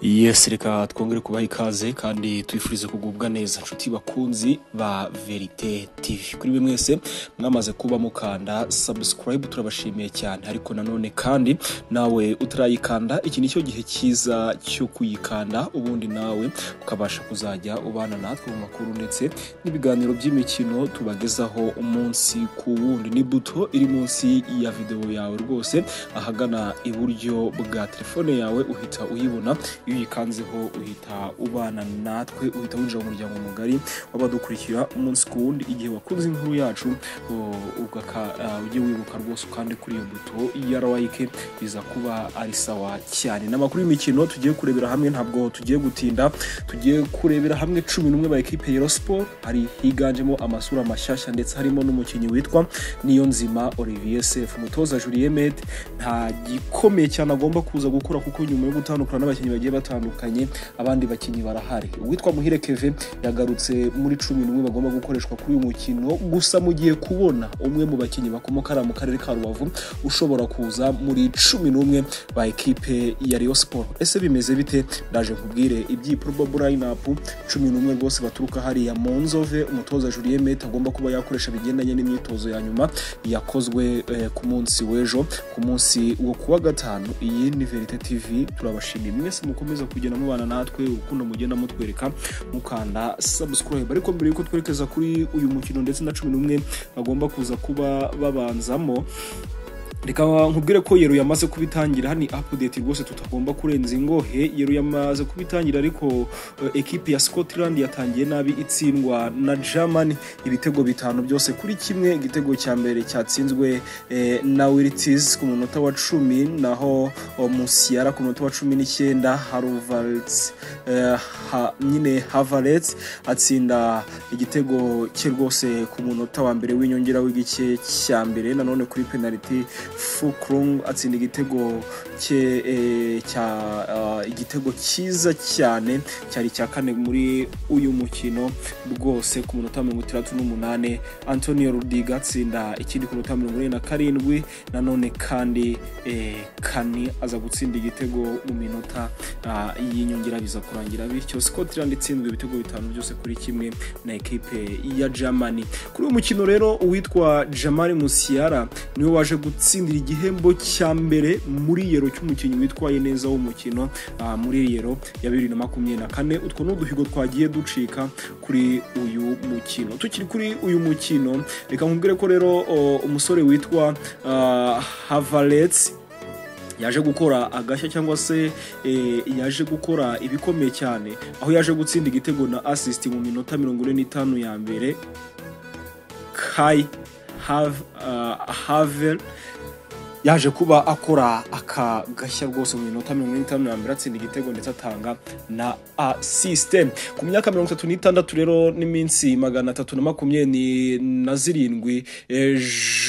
Yes reka twongere kubaha ikaze kandi twifurize kugubwa neza nshuti bakunzi ba Verite TV kuri bimwe mwese mwamaze kuba mukanda subscribe turabashimiye cyane ariko nanone kandi nawe utarayikanda iki nicyo gihe cyiza cyo kuyikanda ubundi nawe ukabasha kuzajya ubana natwe mu makuru ndetse n'ibiganiro by'imikino tubagezaho umunsi ku wundi ni buto iri munsi ya videwo yawe rwose ahagana iburyo bwa telefone yawe uhita uyibona iyo uyikanzeho uhita ubana natwe uhita winjira mu muryango mugari w'abadukurikira umunsi ku wundi igihe wakunze inkuru yacu uh, ugaka- uh, ujye wibuka rwose ukande kuri iyo buto ya like biza kuba ari sawa cyane n'amakuru y'imikino tugiye kurebera hamwe ntabwo tugiye gutinda tugiye kurebera hamwe cumi n'umwe ba ekipe ya Sport hari higanjemo amasura mashyashya ndetse harimo n'umukinnyi witwa Niyonzima Olivier Sefu umutoza Julien Mete nta gikomeye cyane agomba kuza gukora kuko nyuma yo gutandukana n'abakinnyi bagiye batandukanye abandi bakinnyi barahari uwitwa Muhire Keve yagarutse muri cumi n'umwe bagomba gukoreshwa kuri uyu mukino gusa mu gihe kubona umwe mu bakinnyi bakomoka hariya mu karere ka Rubavu ushobora kuza muri cumi n'umwe ba ekipe ya Rayon Sport ese bimeze bite ndaje nkubwire ibyi probable lineup cumi n'umwe rwose baturuka hariya mu nzove umutoza Julien Mete agomba kuba yakoresha bigendanye n'imyitozo ya nyuma yakozwe eh, ku munsi w'ejo ku munsi wo kuwa gatanu iyi ni Verite TV turabashimiye mwese mukomeza kugenda mubana natwe urukundo mugenda mutwereka mukanda subscribe ariko mbere yuko twerekeza kuri uyu mukino ndetse na cumi n'umwe bagomba kuza kuba babanzamo reka nkubwire ko yero yamaze kubitangira hani update rwose tutagomba kurenza ingohe yero yamaze kubitangira ariko eh, ekipe ya Scotland yatangiye nabi itsindwa na Germany ibitego bitanu byose kuri kimwe igitego cya mbere cyatsinzwe eh, na Wirtz ku munota wa cumi naho oh, Musiala ku munota wa cumi n'icyenda Havertz eh, ha, nyine Havertz atsinda igitego cye rwose ku munota wa mbere w'inyongera w'igice cya mbere nanone kuri penalty Fukrung atsinda igitego cye eh, cya ah, igitego cyiza cyane cyari icya kane muri uyu mukino rwose ku munota wa mirongo itandatu n'umunane Antonio Rudiga atsinda ikindi ku minota mirongo ine na karindwi nanone kandi eh, kani aza gutsinda igitego mu minota ah, y'inyongera biza kurangira bityo Scotland itsinzwe ibitego bitanu byose kuri kimwe na ekipe ya Germany kuri uyu mukino rero uwitwa Jamal Musiala niwe waje gutsindira igihembo cya mbere muri yero cy'umukinnyi witwaye neza w'umukino ah, muri yero ya bibiri na makumyabiri na kane utwo ni uduhigo twagiye ducika kuri uyu mukino tukiri kuri uyu mukino reka nkubwire ko rero o, umusore witwa ah, Havertz yaje gukora agashya cyangwa se eh, yaje gukora ibikomeye cyane aho yaje gutsinda igitego na assist mu minota mirongo ine n'itanu ya mbere kai Hav- ah, havel yaje kuba akora aka gashya rwose mu minota mirongo ine n'itanu na mbere atsinda igitego ndetse atanga na asiste ku myaka mirongo itatu n'itandatu rero n'iminsi magana atatu na makumyabiri na zirindwi eh,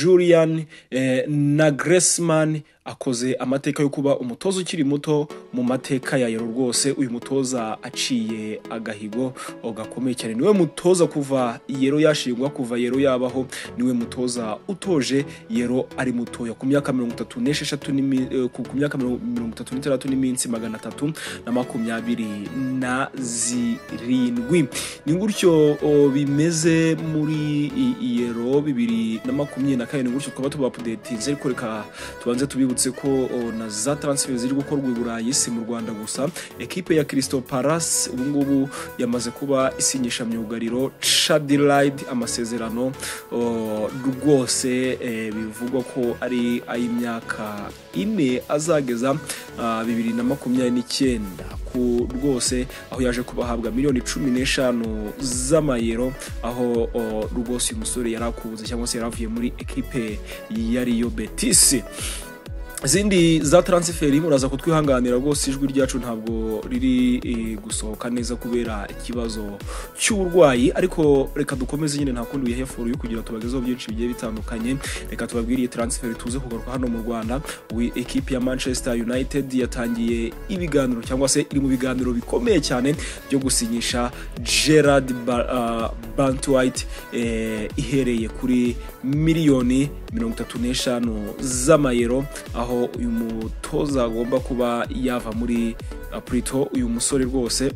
julian eh, na gresemani akoze amateka yo kuba umutoza ukiri muto mu mateka ya yero rwose uyu mutoza aciye agahigo o, gakomeye cyane niwe mutoza kuva yero yashingwa kuva yero yabaho niwe mutoza utoje yero ari mutoya ku myaka mirongo itatu n'esheshatu n'imi- eh, ku ku myaka mirongo mirongo itatu n'itandatu n'iminsi magana atatu na makumyabiri na zirindwi ni gutyo o, bimeze muri i- iyero bibiri na makumyabiri na kane ni gutyo twaba tubapudetinze ariko reka tubanze tubibutse ko o, na za transfer ziri gukorwa i burayi si mu rwanda gusa ekipe ya Crystal Palace ubu ngubu yamaze kuba isinyisha myugariro Chadilaid amasezerano o, rwose eh, bivugwa ko ari ay'imyaka ine azageza ah, bibiri na makumyabiri n'icyenda ku rwose aho yaje kubahabwa miliyoni cumi n'eshanu z'amayero aho o, rwose uyu musore yari akubuze cyangwa se yari avuye muri ekipe ya Rio Betis izindi za taransiferi muraza kutwihanganira rwose ijwi ryacu ntabwo riri eh, gusohoka neza kubera ikibazo cy'uburwayi ariko reka dukomeze nyine nta kundi bihefuru yo kugira tubagezeho byinshi bigiye bitandukanye reka tubabwire iyi taransiferi tuze kugaruka hano mu rwanda wi ekipe ya manchester united yatangiye ibiganiro cyangwa se iri mu biganiro bikomeye cyane byo gusinyisha gerard ba, ah, bantwite eh, ihereye kuri miliyoni mirongo itatu n'eshanu z'amayero aho aho uyu mutoza agomba kuba yava muri apurito uyu musore rwose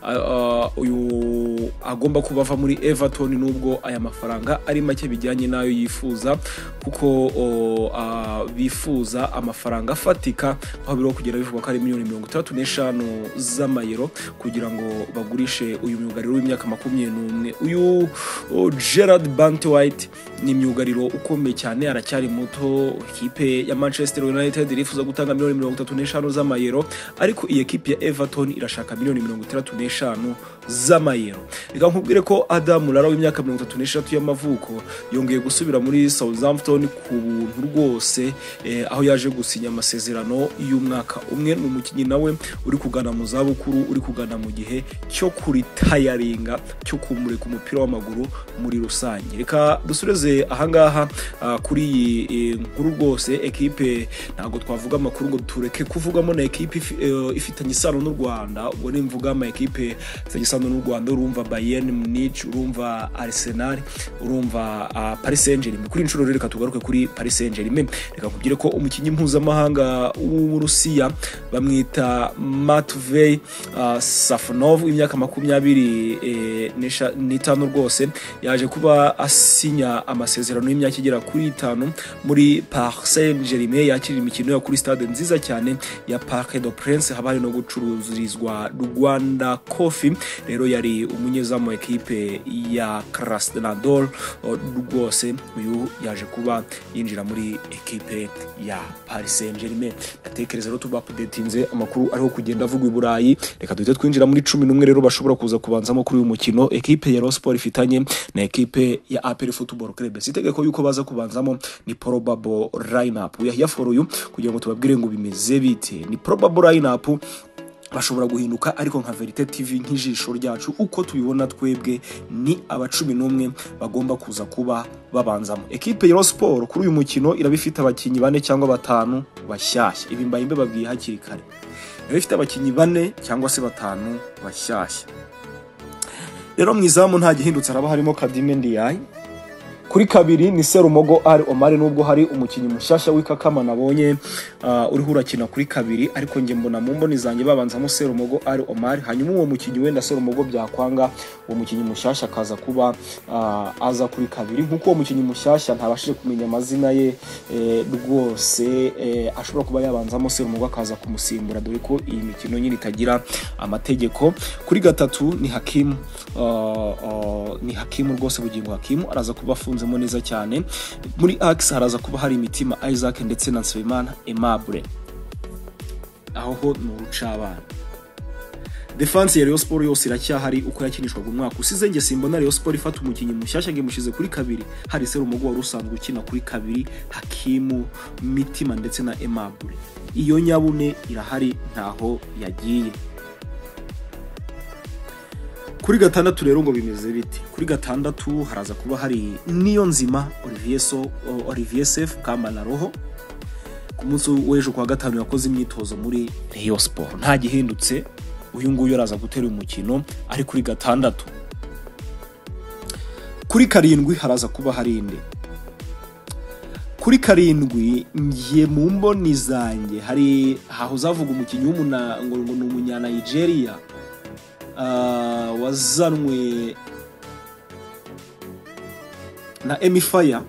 Ah, ah, uyu agomba kuba ava muri everton nubwo aya mafaranga ari make bijyanye n'ayo yifuza kuko oh, ah, bifuza amafaranga afatika aho biriho kugera bivuga ko ari miliyoni mirongo itandatu n'eshanu z'amayero kugira ngo bagurishe uyu myugariro w'imyaka makumyabiri n'umwe uyu oh, gerard bante white ni imyugariro ukomeye cyane aracyari muto ikipe ya manchester united irifuza gutanga miliyoni mirongo itatu n'eshanu z'amayero ariko iyi ekipe ya everton irashaka miliyoni mirongo itandatu n'eshanu z'amayero reka nkubwire ko adamu rara w'imyaka mirongo itatu n'eshatu y'amavuko yongeye gusubira muri southampton ku buntu rwose eh, aho yaje gusinya amasezerano y'umwaka umwe ni umukinnyi nawe uri kugana mu zabukuru uri kugana mu gihe cyo kuritayaringa cyo kumurika umupira w'amaguru muri rusange reka dusoreze ahangaha ah, kuri iyi eh, nkuru rwose ekipe ntabwo twavuga amakuru ngo tureke kuvugamo na ekipe ifi- eh, ifitanye isano n'u rwanda ubwo nimvuga ama ekipe afitanye isano n'u rwanda urumva bayern munich urumva arsenal urumva ah, paris saint germain kuri inshuro rero reka tugaruke kuri paris saint germain reka nkubwire ko umukinnyi mpuzamahanga w'uburusiya bamwita matvey ah, safonov w'imyaka makumyabiri eh, n'esha- n'itanu rwose yaje kuba asinya amasezerano y'imyaka igera kuri itanu muri Paris Saint Germain yakira imikino yo kuri stade nziza cyane ya Parc de Prince haba hari no gucururizwa Rwanda Coffee rero yari umunyezamu wa ekipe ya Krasnodar o, rwose uyu yaje kuba yinjira muri ekipe ya Paris Saint Germain ndatekereza rero tuba kudetinze amakuru ariho kugenda avuga i Burayi reka duhite twinjira muri cumi n'umwe rero bashobora kuza kubanzamo kuri uyu mukino ekipe ya Rayon Sports ifitanye na ekipe ya APR Football Club si itegeko yuko baza kubanzamo ni probable lineup uyahiya for uyu kugira ngo tubabwire ngo bimeze bite ni probable lineup bashobora guhinduka ariko nka verite tv nk'ijisho ryacu uko tubibona twebwe ni abacumi n'umwe bagomba kuza kuba babanzamo ekipe ya Rayon Sports kuri uyu mukino iraba ifite abakinnyi bane cyangwa batanu bashyashya ibi mbayimbe babwiye hakiri kare iraba ifite abakinnyi bane cyangwa se batanu bashyashya rero mu izamu nta gihindutse haraba harimo kadime ndiyayi kuri kabiri ni Serumogo Ari Omar nubwo hari umukinnyi mushyashya w'ikakama nabonye uh, uriho urakina kuri kabiri ariko nge mbona mu mboni zanjye babanzamo Serumogo Ari Omar hanyuma uwo mukinnyi wenda Serumogo byakwanga uwo mukinnyi mushyashya akaza kuba uh, aza kuri kabiri nk'uko uwo mukinnyi mushyashya ntabashije kumenya amazina ye eh, rwose eh, ashobora kuba yabanzamo Serumogo akaza kumusimbura dore ko iyi mikino nyine itagira amategeko kuri gatatu ni Hakimu uh, uh, ni Hakimu rwose bugingo Hakimu araza kuba afunzemo neza cyane muri axe haraza kuba hari imitima Isaac ndetse na Nsabimana Aimable aho ho ni urucabana defanse ya Rayon Sports yose iracyahari uko yakinishwaga umwaka usize nge simbona Rayon Sports ifata umukinnyi mushyashya ngo imushize kuri kabiri hari Serumogo wari usanzwe ukina kuri kabiri Hakimu Mitima ndetse na Aimable iyo nyabune irahari ntaho yagiye kuri gatandatu rero ngo bimeze bite kuri gatandatu haraza kuba hari niyo nzima Olivier So- Olivier Sefu kambana roho ku munsi w'ejo kuwa gatanu yakoze imyitozo muri Rayon Sports nta gihindutse uyu nguyu araza gutera uyu mukino ari kuri gatandatu kuri karindwi haraza kuba hari inde kuri karindwi ngiye mu mboni zanjye hari aho uzavuga umukinnyi w'umuna ngo ngo ni umunya Nigeria ah, wazanwe na emifaya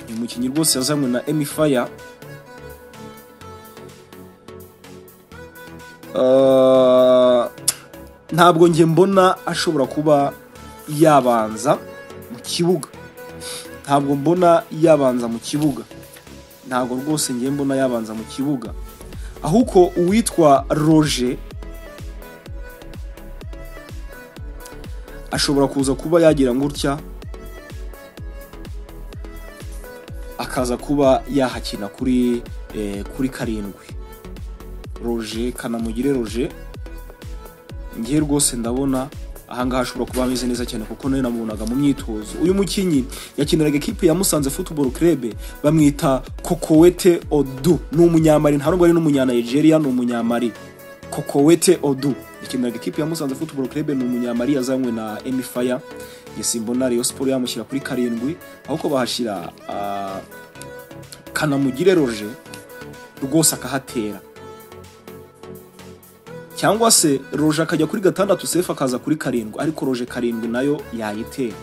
ni umukinnyi rwose yazanwe na emifaya ntabwo njye mbona ashobora kuba yabanza mu kibuga ntabwo mbona yabanza mu kibuga ntabwo rwose njye mbona yabanza mu kibuga ahubwo uwitwa roger ashobora kuza kuba yagira gutya akaza kuba yahakina kuri eh, kuri karindwi roje kanamugire roje ngiye rwose ndabona ahangaha ashobora kuba ameze neza cyane kuko nawe namubonaga mu myitozo uyu mukinnyi yakiniraga ekipe ya musanze football club bamwita kokowete odu ni umunyamari nta nubwo ari n'umunyanigeria ni umunyamari kokowete odu yakiniraga ikipe ya Musanze Football Club ni umunyamari yazanywe na Emi Fire yasimbona Rayon Sport yamushyira kuri karindwi ahubwo bahashyira ah, Kanamugire Roger rwose akahatera cyangwa se roje akajya kuri gatandatu sefu akaza kuri karindwi ariko roje karindwi nayo yayitera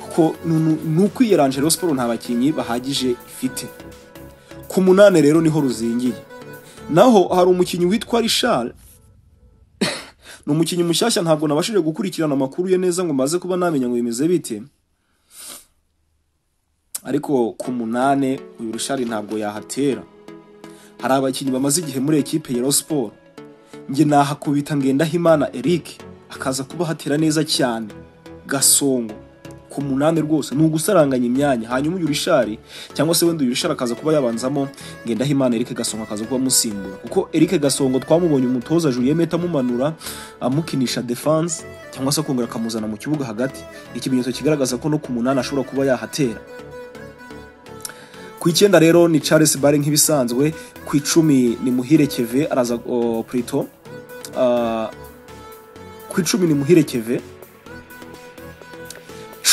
kuko nuko iyo rero siporo nta bakinnyi bahagije ifite ku munani rero niho ruzingiye naho hari umukinnyi witwa rishari ni umukinnyi mushyashya ntabwo nabashije gukurikirana amakuru ye neza ngo maze kuba namenya ngo bimeze bite ariko ku munani uyu rishari ntabwo yahatera hari abakinnyi bamaze igihe muri ekipe ya siporo njye nahakubita ngendahimana eric akaza kuba hatera neza cyane gasongo ku munani rwose ni ugusaranganya imyanya hanyuma uyu rishari cyangwa se wenda uyu rishari akaza kuba yabanzamo ngendahimana eric gasongo akaza kuba amusimbura kuko eric gasongo twamubonye umutoza julienne meta amumanura amukinisha defense cyangwa se akongera akamuzana mu kibuga hagati ikimenyetso kigaragaza ko no ku munani ashobora kuba yahatera ku icyenda rero ni Charles Bare nk'ibisanzwe ku icumi ni Muhire Keve araza o, Prito Ah, ku icumi ni Muhire Keve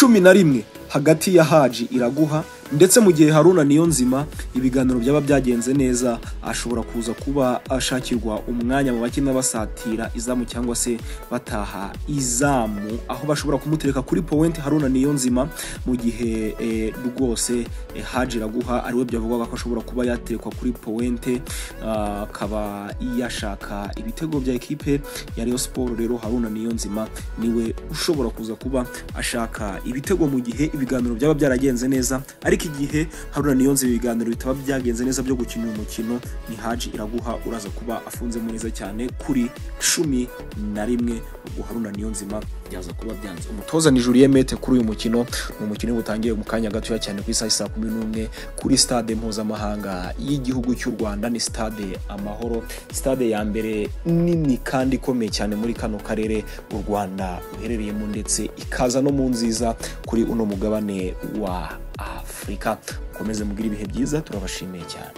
cumi na rimwe hagati ya Haji Iraguha ndetse mu gihe Haruna niyo nzima ibiganiro byaba byagenze neza ashobora kuza kuba ashakirwa umwanya mu bakina basatira izamu cyangwa se bataha izamu aho bashobora kumutereka kuri point Haruna niyo nzima mu gihe eh, rwose eh, Haji Iraguha ariwe byavugwaga ko ashobora kuba yaterekwa kuri point ah, akaba yashaka ibitego bya ekipe ya Rayon Sport rero Haruna niyo nzima niwe ushobora kuza kuba ashaka ibitego mu gihe ibiganiro byaba byaragenze neza ariko igihe Haruna Niyonze ibiganiro bitaba byagenze neza byo gukina uyu mukino ni Haji Iraguha uraza kuba afunzemo neza cyane kuri cumi na rimwe ubwo Haruna Niyonzima byaza kuba byanze umutoza ni Julien Mete kuri uyu mukino ni umukino utangiye mu kanya gatoya cyane ku isaha saa kumi n'umwe kuri stade mpuzamahanga y'igihugu cy'u Rwanda ni stade Amahoro stade ya mbere nini kandi ikomeye cyane muri kano karere u Rwanda ruherereyemo ndetse ikaza no mu nziza kuri uno mugabane wa afurika mukomeze mugire ibihe byiza turabashimiye cyane